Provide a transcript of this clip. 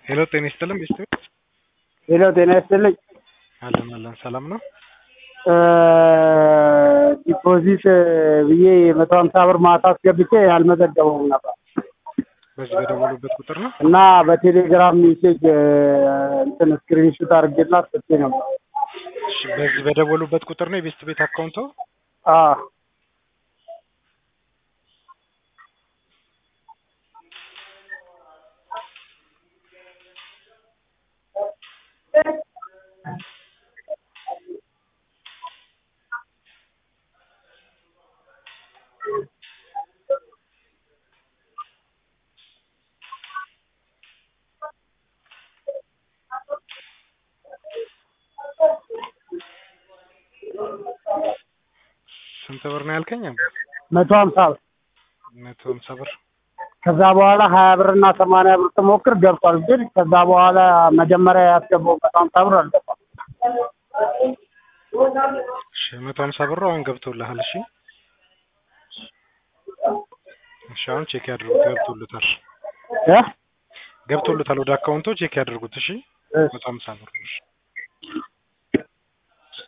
ሄሎ ጤና ይስጥልን ቤስት ሄሎ ጤና ይስጥልኝ። አለን አለን ሰላም ነው። ዲፖዚት ብዬ መቶ ሀምሳ ብር ማታ አስገብቼ አልመዘገበውም ነበር በዚህ በደወሉበት ቁጥር ነው። እና በቴሌግራም ሜሴጅ እንትን ስክሪንሹት አድርጌላት ስቼ ነበር። እሺ፣ በዚህ በደወሉበት ቁጥር ነው የቤስት ቤት አካውንቶ። አዎ ስንት ብር ነው ያልከኝ? መቶ ሀምሳ ብር መቶ ሀምሳ ብር። ከዛ በኋላ ሀያ ብር እና ሰማንያ ብር ስሞክር ገብቷል። ግን ከዛ በኋላ መጀመሪያ ያስገባው መቶ ሀምሳ ብር አልገባም። እሺ፣ መቶ ሀምሳ ብሩ አሁን ገብቶልሃል። እሺ፣ እሺ፣ አሁን ቼክ ያድርጉት። ገብቶልታል፣ እ ገብቶልታል። ወደ አካውንቶ ቼክ ያድርጉት። እሺ፣ እሺ። መቶ ሀምሳ ብር። እሺ